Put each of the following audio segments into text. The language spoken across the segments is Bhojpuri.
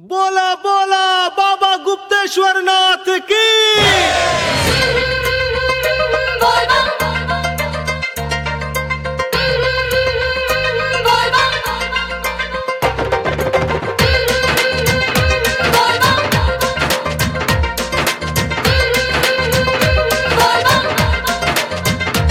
बोला बोला बाबा गुप्तेश्वर नाथ की बोल बम बोल बम बोल बम बोल बम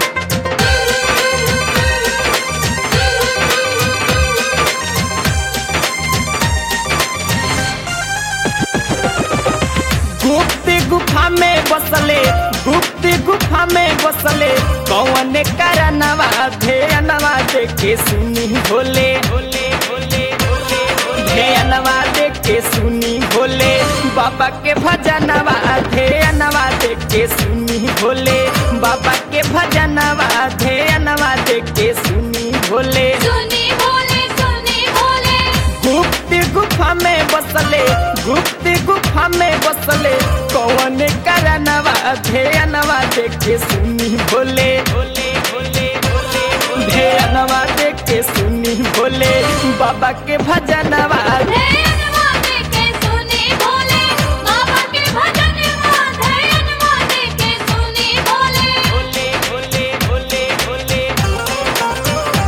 गुप्त गुफा में बसले गुप्त गुफा में बसले कौन करनवा धेनवा देखे सुनी भोले भोले भोले भोले धेनवा देखे सुनी भोले बाबा के भजनवा धेनवा देखे सुनी भोले बाबा के भजनवा धेनवा देखे सुनी भोले सुनी भोले सुनी भोले गुप्त गुफा में बसले गुप्त गुफा में बसले कौन करनवा धेनवा देखे सुनी भोले भोले भोले भोले धेनवा देखे सुनी भोले बाबा के भजनवा धैर्यवा देके सुनी भोले बाबा के भजन धैर्यवा देके सुनी भोले भोले भोले भोले भोले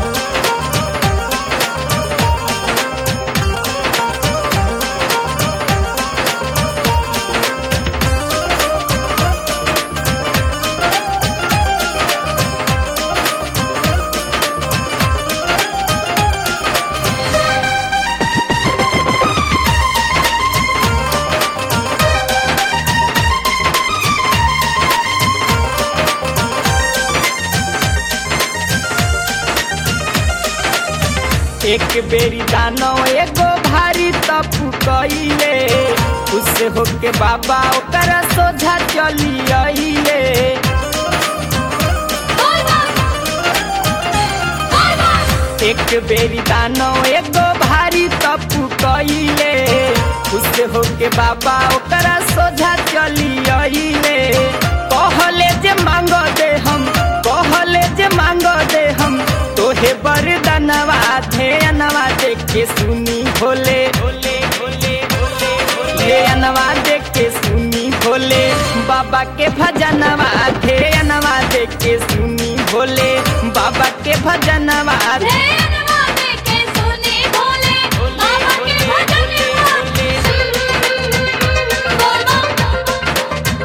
एक बेरी दानो एगो भारी तपु कइले उससे होके बाबा ओकर सोझा चली आइले बोल बम बोल बम एक बेरी दानो एगो भारी तपु कइले उससे होके बाबा ओकर सोझा चली आइले कहले जे मांग दे हम कहले जे मांग दे हम तोहे बरदनवा धेनवा देखे सुनी भोले भोले भोले भोले धेनवा देखे सुनी भोले बाबा के भजनवा धेनवा देखे सुनी भोले बाबा के भजनवा धैर्यवा देके सुनी भोले बाबा के भजन बोल बम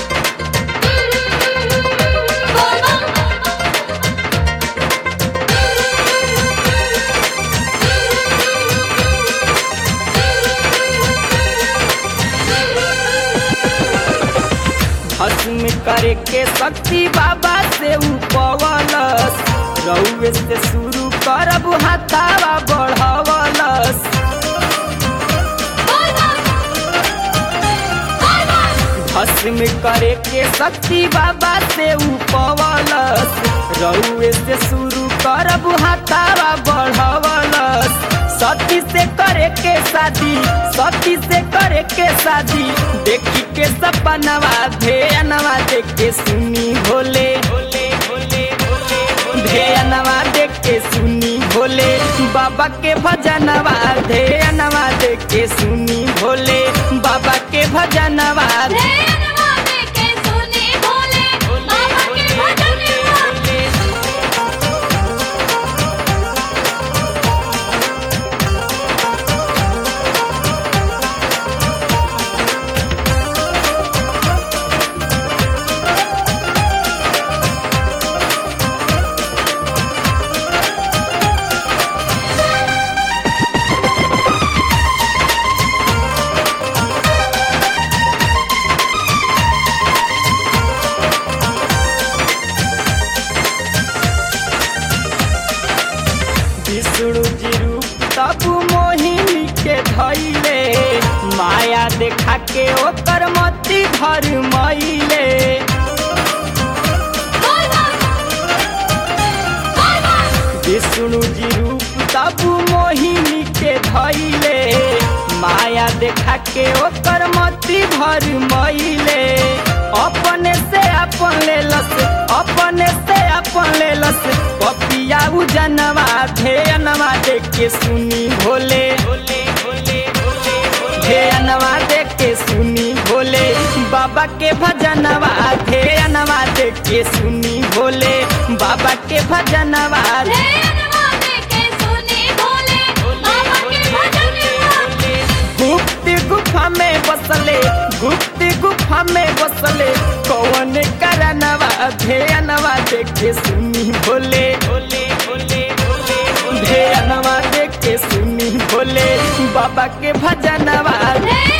बोल बम भस्म करे के शक्ति बाबा से उपवलस रउए से शुरू करब हाथावा बढ़वलस बोल बम बोल बम भस्म करे के शक्ति बाबा से उपवलस रउए से शुरू करब हाथावा बढ़वलस सती से करे के शादी सती से करे के शादी देखी के सपनवा धेनवा देख के सुनी भोले भोले भोले भोले धेनवा देख के सुनी भोले बाबा के भजनवा धेनवा देख के सुनी भोले बाबा के भजनवा धैर्यवा देके सुनी भोले बाबा के भजन विष्णु जी रूप तब मोहिनी के धैले माया देखा के ओकर मती भर मईले बोल बम बोल बम विष्णु जी रूप तब मोहिनी के धैले माया देखा के ओकर मती भर मईले अपने से अपन लेलस अपने से अपन लेलस पपिया उजनवा धेनवा देख के सुनी भोले भोले भोले भोले ध्यानवा देख के सुनी भोले बाबा के भजनवा ध्यानवा देख के सुनी भोले बाबा के भजनवा ध्यानवा देके सुनी भोले बाबा के भजन गुप्त गुफा में बसले गुप्त गुफा में बसले कौन करनवा ध्यानवा देख के सुनी भोले भोले भोले भोले ध्यानवा देख के सुनी भोले बाबा के भजनवा ध्यानवा